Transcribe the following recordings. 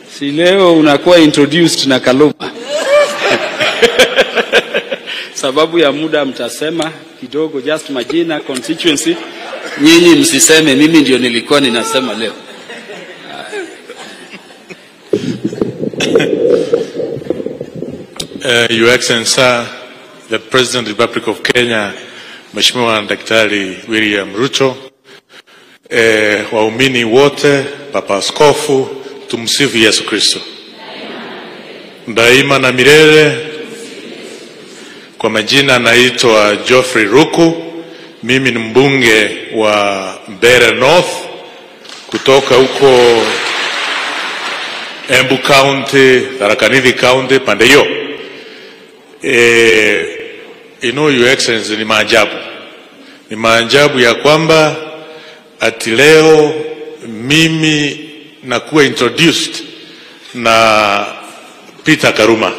si leo unakuwa introduced na Kaluma. Sababu ya muda mtasema kidogo, just majina, constituency. Nyinyi msiseme mimi ndio nilikuwa ninasema leo. Uh, Your Excellency, Sir, the President of the Republic of Kenya, Mheshimiwa Daktari William Ruto, eh, waumini wote, Papa Askofu, tumsifu Yesu Kristo daima na milele. Kwa majina naitwa Geoffrey Ruku, mimi ni mbunge wa Mbeere North kutoka huko Embu County, Tharaka Nithi County, pande hiyo. Eh, you know, Your Excellency, ni maajabu, ni maajabu ya kwamba ati leo mimi nakuwa introduced na Peter Karuma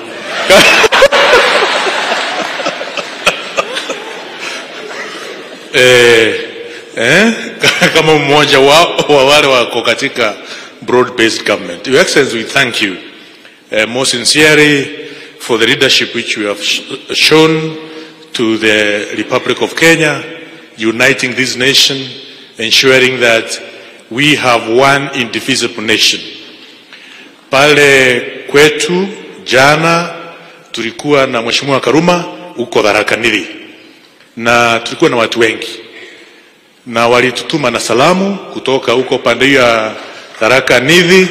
eh, eh, kama mmoja wa, wa wale wako katika broad based government. Your Excellency, we thank you uh, most sincerely for the leadership which you have sh shown to the Republic of Kenya, uniting this nation, ensuring that we have one indivisible nation. Pale kwetu jana tulikuwa na Mheshimiwa Karuma huko Tharaka Nithi, na tulikuwa na watu wengi, na walitutuma na salamu kutoka huko pande hiyo ya Tharaka Nithi,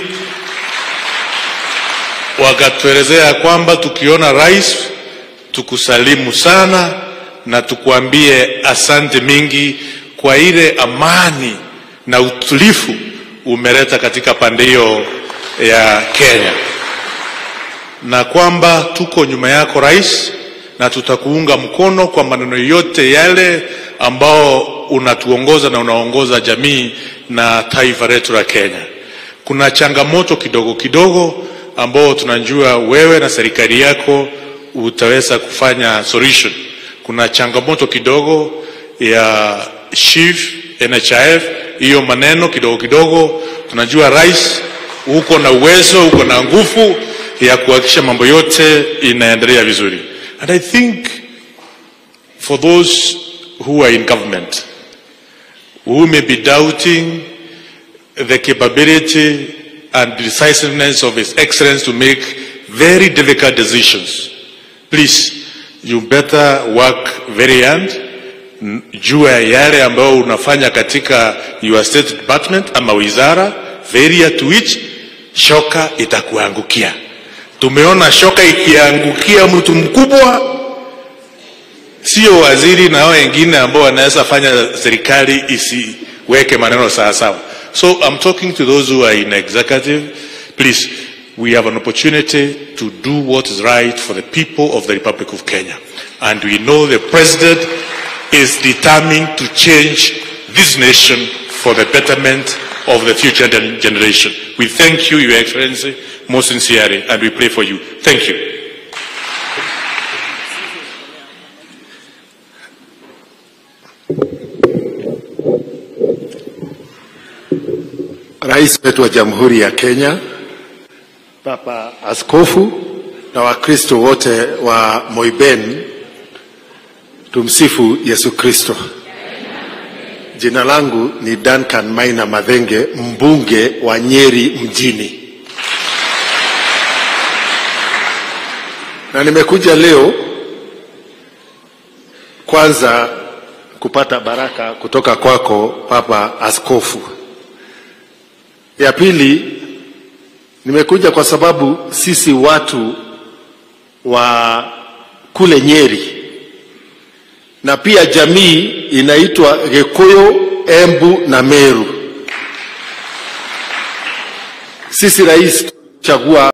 wakatuelezea kwamba tukiona rais tukusalimu sana na tukuambie asante mingi kwa ile amani na utulifu umeleta katika pande hiyo ya Kenya, na kwamba tuko nyuma yako rais, na tutakuunga mkono kwa maneno yote yale ambao unatuongoza na unaongoza jamii na taifa letu la Kenya. Kuna changamoto kidogo kidogo ambao tunajua wewe na serikali yako utaweza kufanya solution. Kuna changamoto kidogo ya SHIF, NHIF, hiyo maneno kidogo kidogo. Tunajua rais, uko na uwezo, uko na nguvu ya kuhakikisha mambo yote inaendelea vizuri. And I think for those who are in government who may be doubting the capability and decisiveness of His Excellency to make very difficult decisions. Please, you better work very hard. N- Jua yale ambayo unafanya katika your state department ama wizara, very to which shoka itakuangukia. Tumeona shoka ikiangukia mtu mkubwa, sio waziri na hao wengine ambao wanaweza fanya serikali isiweke maneno sawa sawa. So I'm talking to those who are in executive. Please, we have an opportunity to do what is right for the people of the Republic of Kenya. And we know the president is determined to change this nation for the betterment of the future gen- generation. We thank you, Your Excellency, most sincerely, and we pray for you. Thank you. Rais wetu wa Jamhuri ya Kenya, Papa Askofu na Wakristo wote wa Moiben, tumsifu Yesu Kristo. Jina langu ni Duncan Maina Madhenge, mbunge wa Nyeri mjini, na nimekuja leo kwanza kupata baraka kutoka kwako Papa Askofu. Ya pili, nimekuja kwa sababu sisi watu wa kule Nyeri na pia jamii inaitwa Gikuyu, Embu na Meru, sisi rais chagua